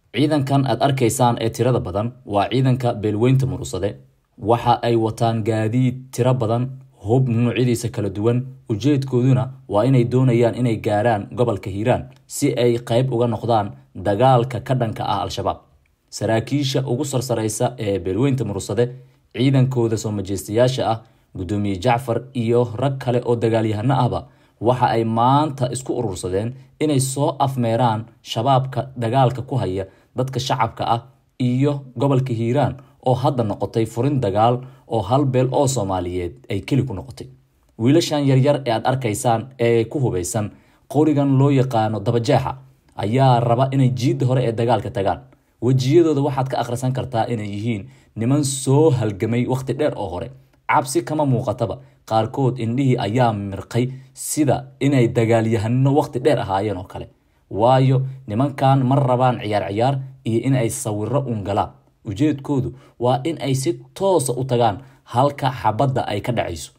ciidankan aad arkaysaan ee tirada badan waa ciidanka beelweynta murusade waxa ay wataan gaadiid tiro badan hub nuucyadiisa kala duwan ujeedkooduna waa inay doonayaan inay gaaraan gobolka hiiraan si ay qayb uga noqdaan dagaalka ka dhanka ah al-shabaab saraakiisha ugu sarsaraysa ee beelweynta murusade ciidankooda soo majeystayaasha ah guddoomiye jacfar iyo rag kale oo dagaalyahano ahba waxa ay maanta isku urursadeen inay soo afmeeraan shabaabka dagaalka ku haya dadka shacabka ah iyo gobolka hiiraan oo hadda noqotay furin dagaal oo hal beel oo soomaaliyeed ay keli ku noqotay wiilashan yaryar ee aad arkaysaan ee ku hubaysan qorigan loo yaqaano dabajeexa ayaa raba inay jiidda hore ee dagaalka tagaan wejiyadooda waxaad ka akhrisan kartaa inay yihiin niman soo halgamay wakhti dheer oo hore cabsi kama muuqataba qaarkood indhihii ayaa mirqay sida inay dagaalyahano wakhti dheer ahaayeen oo kale waayo nimankan ma rabaan ciyaar ciyaar iyo in ay sawiro un galaan ujeedkoodu waa in ay si toosa u tagaan halka xabadda ay ka dhacayso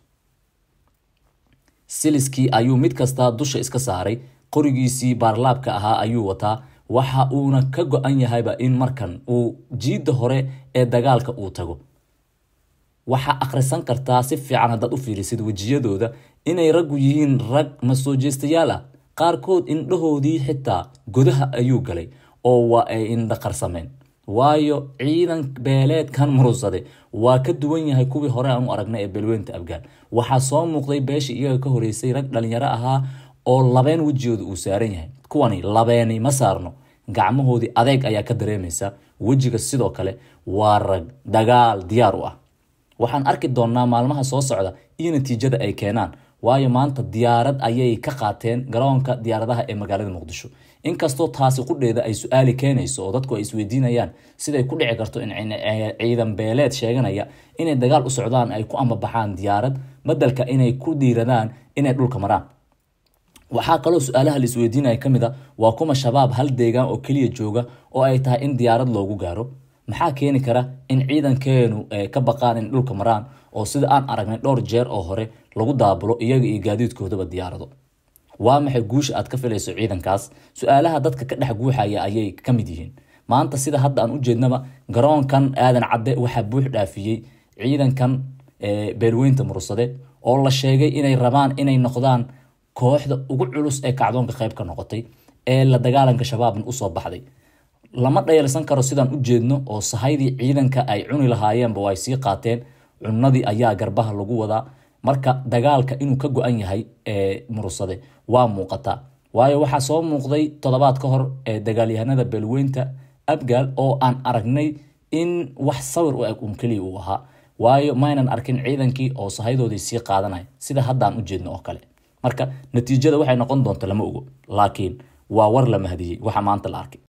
siliskii ayuu mid kastaa dusha iska saaray qorigiisii baarlaabka ahaa ayuu wataa waxa uuna ka go-an yahayba in markan uu jiidda hore ee dagaalka uu tago waxaa akhrisan kartaa si fiican haddaad u fiirisid wejiyadooda inay raggu yihiin rag masoo jeestayaal ah qaarkood indhahoodii xitaa godaha ayuu galay oo waa ay indhaqarsameen waayo ciidan beeleedkan murusade waa ka duwan yahay kuwii hore aan u aragnay ee beelweynta afgaan waxaa soo muuqday beeshii iyaga ka horeysay rag dhalinyaro ahaa oo labeen wejigooda uu saaran yahay kuwani labeeni ma saarno gacmahoodii adeeg ayaa ka dareemaysa wejiga sidoo kale waa rag dagaal diyaar u ah waxaan arki doonnaa maalmaha soo socda iyo natiijada ay keenaan waayo maanta diyaarad ayay ka qaateen garoonka diyaaradaha ee magaalada muqdisho inkastoo taasi qudheeda ay su-aali keenayso oo dadku ay isweydiinayaan siday ku dhici karto in ciidan beeleed sheeganaya inay dagaal u socdaan ay ku ambabaxaan diyaarad badelka inay ku dhiiradaan inay dhulka maraan waxaa kaloo su-aalaha la isweydiinaya ka mid a waa kuma shabaab hal deegaan oo keliya jooga oo ay tahay in diyaarad loogu gaaro maxaa keeni kara in ciidankeenu ka baqaan in dhulka maraan oo sida aan aragnay dhowr jeer oo hore lagu daabulo iyaga iyo gaadiidkoodaba diyaarado waa maxay guusha aad ka filayso ciidankaas su-aalaha dadka ka dhex guuxaya ayay ka mid yihiin maanta sida hadda aan u jeednaba garoonkan aadan cadde waxaa buux dhaafiyey ciidankan beelweynta murusade oo la sheegay inay rabaan inay noqdaan kooxda ugu culus ee kacdoonka qayb ka noqotay ee la dagaalanka shabaabna usoo baxday lama dhayalsan karo sidaan u jeedno oo sahaydii ciidanka ay cuni lahaayeenba ay sii qaateen cunadii ayaa garbaha lagu wadaa marka dagaalka inuu ka go-an yahay ee murusade waa muuqataa waayo waxaa soo muuqday toddobaad ka hor ee dagaalyahanada beelweynta abgaal oo aan aragnay in wax sawir u eg un keliya uu ahaa waayo maynan arkin ciidankii oo sahaydoodii sii qaadanaya sida haddaan u jeedno oo kale marka natiijada waxay noqon doonta lama ogo laakiin waa war la mahdiyey waxa maanta la arkay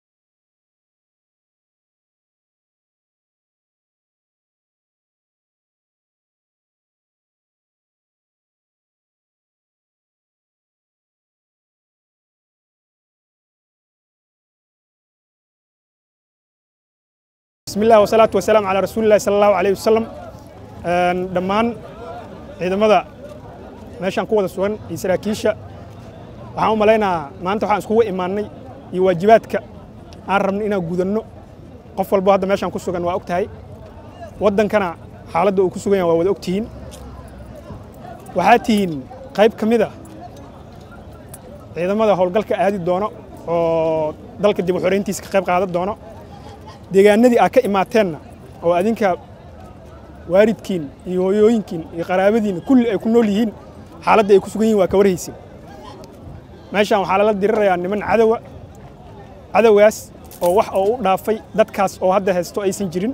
bismi illah wasalaatu wasalaam calaa rasuulillahi sala allahu alayh wasalam dhammaan ciidamada meeshaan ku wada sugan iyo saraakiisha waxaan u malaynahaa maanta waxaan iskugu imaannay iyo waajibaadka aan rabno inaan gudanno qof walbo hadda meeshaan ku sugan waa og tahay waddankana xaaladda uu ku sugan yahay waa wada og tihiin waxaa tihiin qayb ka mid a ciidamada howlgalka aadi doono oo dalka dib u xorayntiisa ka qayb qaadan doono deegaanadii aad ka imaateenna oo adinka waalidkiin iyo hooyooyinkiin iyo qaraabadiinna kulli ay ku nool yihiin xaaladda ay ku sugan yihin waa ka warhaysin meeshaan waxaa lala dirirayaa niman cadowa cadowgaas oo wax oo u dhaafay dadkaas oo hadda haysto aysan jirin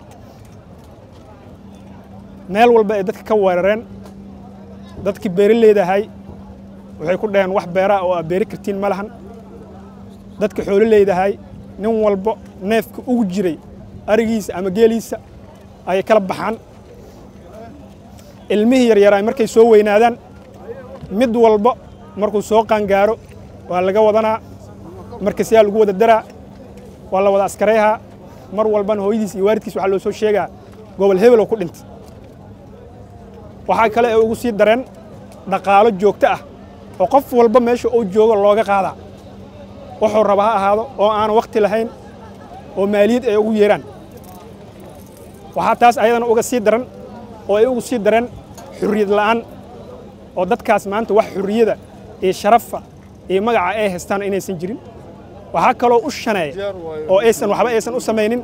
meel walba ay dadka ka weerareen dadkii beeraleydahay waxay ku dhaheen wax beeraa oo aad beeri kartiin ma lahan dadka xoololeydahay nin walbo neefka ugu jiray arigiisa ama geeliisa ayay kala baxaan ilmihii yaryaraay markay soo weynaadaan mid walba markuu soo qaangaaro waa laga wadanaa markasiyaa lagu wada daraa waa la wada askarayhaa mar walbana hooyadiis iyo waalidkiis waxaa loo soo sheegaa gobol hebel oo ku dhintay waxaa kale ee ugu sii dareen dhaqaalo joogto ah oo qof walba meesha uu joogo looga qaadaa wuxuu raba ha ahaado oo aan wakhti lahayn oo maaliyad ay ugu yeeraan waxaa taas ayadana uga sii daran oo ay ugu sii dareen xurriyad la'aan oo dadkaas maanta wax xurriyada iyo sharafa iyo magaca ay haystaan inaysan jirin waxaa kaloo u shaneeya oo aysan waxba aysan u samaynin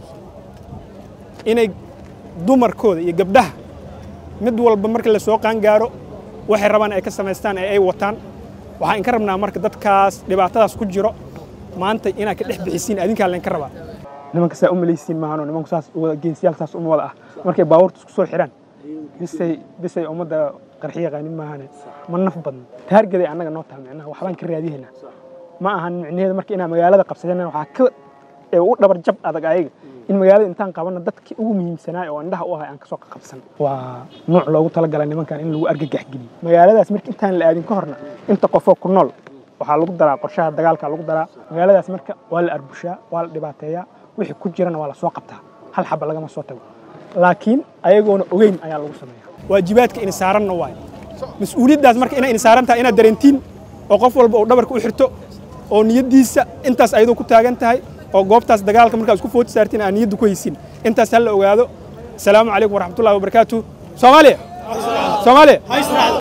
inay dumarkooda iyo gabdhaha mid walba marka la soo qaangaaro waxay rabaan ay ka samaystaan ee ay wataan waxaan inka rabnaa marka dadkaas dhibaatadaas ku jiro maanta inaad ka dhex bixisiin adinkaa laynka rabaa nimanka saa u malaysiin maahano nimanku saas geesiyaal saas uma wada ah markay baabuurta isku soo xidhaan bisay bisay ummadda qarxi yaqaanin maahane ma naf badno taargeday annaga noo taha micnaha waxbaan ka raadihaynaa ma ahan micnaheeda marka inaan magaalada qabsadeen waxaa ka ee ugu dhabar jab adag ayaga in magaalada intaan qabanna dadkii ugu muhiimsanaa oo indhaha u ahay aan kasoo qabsan waa nuuc loogu talagalay nimankan in lagu argagax geliyo magaaladaas marka intaan la aadin ka horna inta qofoo ku nool waxaa lagu daraa qorshaha dagaalka lagu daraa magaaladaas marka waa la arbushaa waa la dhibaateeyaa wixii ku jirana waa la soo qabtaa hal xaba lagama soo tago laakiin ayagoona ogeyn ayaa lagu sameeya waajibaadka in saaranna waayo mas-uuliyaddaas marka inay in saaran tahay inaad dareentiin oo qof walba uu dhabarka u xirto oo niyaddiisa intaas ayadoo ku taagan tahay oo goobtaas dagaalka markaa isku footi saartiin aan niyadda ku haysin intaas ha la ogaado asalaamu calaykum waraxmatullahi wabarakaatu soomaaliya soomaaliya